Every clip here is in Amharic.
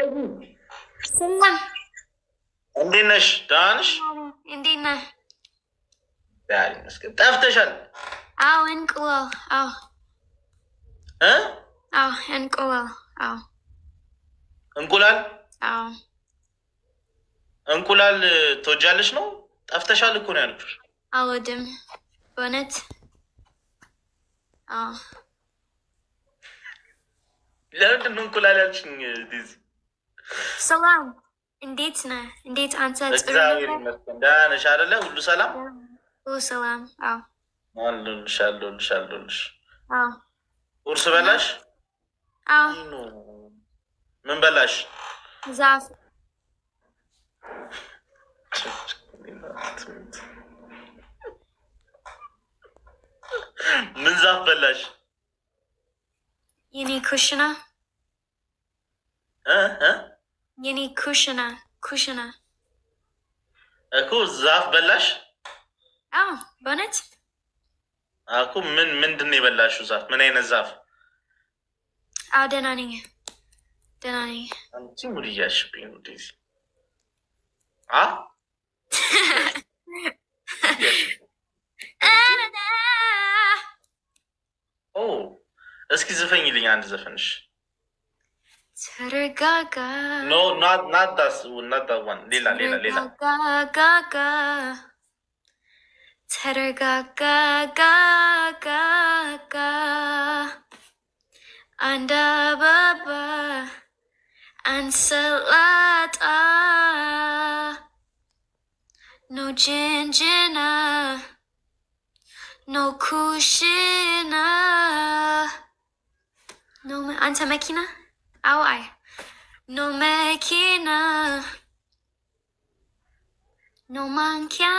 ሰላም እንዴት ነሽ? ደህና ነሽ? እንዴት ነህ? ዛሬ ይመስገን። ጠፍተሻል አዎ እንቁላል አዎ እ አዎ እንቁላል አዎ እንቁላል አዎ እንቁላል ትወጃለሽ ነው? ጠፍተሻል እኮ ነው ያልኩሽ። አልወድም በእውነት አዎ ለምንድን ነው እንቁላል ያልሽኝ? ዲዚ ሰላም እንዴት ነህ? እንዴት አንተ? ጥሩ እግዚአብሔር ነህ? ይመስገን። ደህና ነሽ አይደለ? ሁሉ ሰላም ሁሉ ሰላም አዎ አለሁልሽ፣ አለሁልሽ፣ አለሁልሽ። አዎ ቁርስ በላሽ? አዎ ኑ። ምን በላሽ? ዛፍ ምን ዛፍ በላሽ? የኔ ኩሽና እ እ የኔ ኩሽና ኩሽና እኮ ዛፍ በላሽ? አዎ በእውነት እኮ ምን ምንድን ነው የበላሽው ዛፍ? ምን አይነት ዛፍ? አዎ ደህና ነኝ ደህና ነኝ አንቺ ሙድ እያልሽብኝ ነው ዴዚ። አ ኦ እስኪ ዝፈኝልኝ አንድ ዘፈንሽ። ተረጋጋ ኖ ናት ናት ዳስ ናት ዳት ዋን ሌላ ሌላ ሌላ ተረጋጋ ተረጋጋጋጋጋ አንድ አበባ አንድ ሰላጣ ኖ ጅንጅና ኖ ኩሽና ኖ አንተ መኪና አዎ አይ ኖ መኪና ኖ ማንኪያ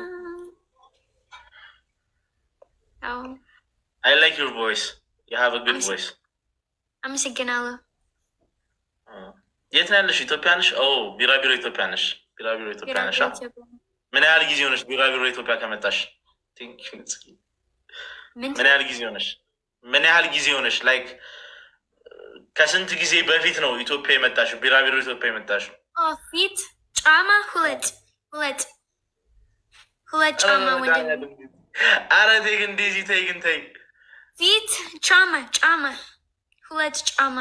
አዎ አይ ላይክ ዩር ቮይስ ዩ ሃቭ አ ጉድ ቮይስ። አመሰግናለሁ። የት ነው ያለሽ? ኢትዮጵያ ነሽ? ኦ ቢራቢሮ ኢትዮጵያ ነሽ? ቢራቢሮ ኢትዮጵያ ነሽ? አ? ምን ያህል ጊዜ ሆነሽ ቢራቢሮ ኢትዮጵያ ከመጣሽ? Thank you. ምን ምን ያህል ጊዜ ሆነሽ? ምን ያህል ጊዜ ሆነሽ? ላይክ ከስንት ጊዜ በፊት ነው ኢትዮጵያ የመጣሽው? ቢራቢሮ ኢትዮጵያ የመጣሽው? ኦ ፊት ጫማ ሁለት ሁለት ሁለት ጫማ ወንድም አረ ተይ ግን እንደዚህ ተይ ግን ተይ። ፊት ጫማ ጫማ ሁለት ጫማ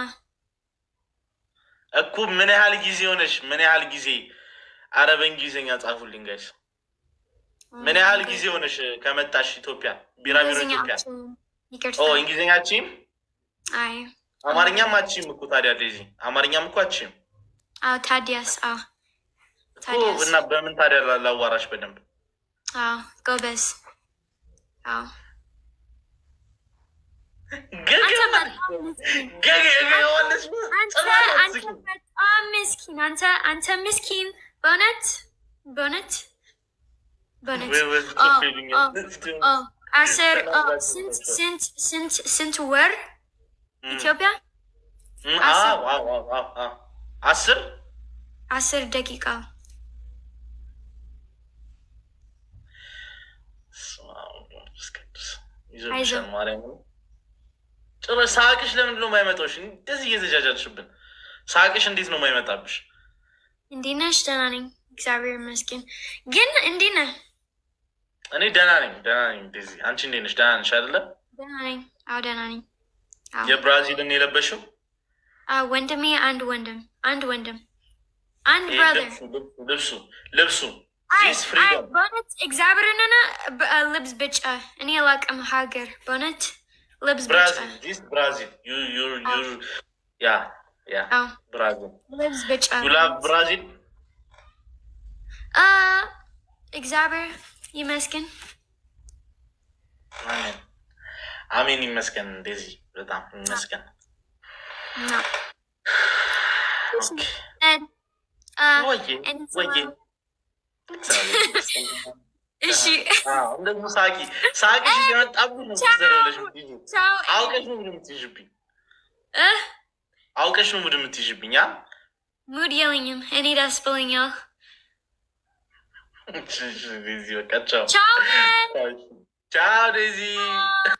እኮ ምን ያህል ጊዜ ሆነሽ? ምን ያህል ጊዜ? አረ በእንግሊዝኛ ጻፉልኝ ጋይስ። ምን ያህል ጊዜ ሆነሽ ከመጣሽ ኢትዮጵያ? ቢራቢሮ እንግሊዝኛ ኢትዮጵያ። አልችልም። ኦ ይቅርታ። እንግሊዝኛ አችም አይ አማርኛም አችም እኮ ታዲያ ዴዚ፣ አማርኛም እኮ አችም አዎ ታዲያስ አዎ እኮ ታዲያስ እና በምን ታዲያ ላ- ላዋራሽ በደንብ አዎ ጎበዝ አዎ አንተ በጣም ምስኪን አንተ አንተ በጣም ምስኪን አንተ አንተ ምስኪን በእውነት በእውነት በእውነት ኦ ኦ አስር ኦ ስንት ስንት ስንት ስንት ወር ኢትዮጵያ አስር አስር ደቂቃ ይዞብሻል ማርያምን። ጭራሽ ሳቅሽ ለምንድን ነው የማይመጣሽ? እንደዚህ እየተጃጃልሽብን ሳቅሽ እንዴት ነው የማይመጣብሽ? እንዴት ነሽ? ደህና ነኝ እግዚአብሔር ይመስገን። ግን እንዴት ነህ? እኔ ደህና ነኝ ደህና ነኝ። እንደዚህ አንቺ እንዴት ነሽ? ደህና ነሽ አይደለ? ደህና ነኝ። አዎ ደህና ነኝ። አዎ የብራዚልን የለበሽው አዎ፣ ወንድሜ አንድ ወንድም አንድ ወንድም አንድ ይሄ ብራዘር ልብሱ ልብሱ ልብሱ አይ ዚስ አይ ፍሪደም በእውነት እግዚአብሔርንና በ- ልብስ ብጫ እኔ አላውቅም ሀገር በእውነት ልብስ ብጫ ብራዚል ዚስ ብራዚል ዩ ዩ ዩ ያ ያ አዎ ብራዚል ልብስ ብጫ ዩ ላቭ ብራዚል አ እግዚአብሔር ይመስገን። አሜን አሜን ይመስገን። እንደዚህ በጣም ይመስገን። ነው ኦኬ አ ወዬ and ወዬ so- እግዚአብሔር ይመስገን። እሺ አዎ፣ እንደዚሁ ሳቂ ሳቂሽ እየመጣብኝ ነው ዘረለሽ ምትይዥ ቻው አውቀሽ ነው ሙድ የምትይዥብኝ እ አውቀሽ ነው ሙድ የምትይዥብኝ አ ሙድ የለኝም እኔ ደስ ብሎኛል። ዴዚ በቃ ቻው ቻው man። ቻው ዴዚ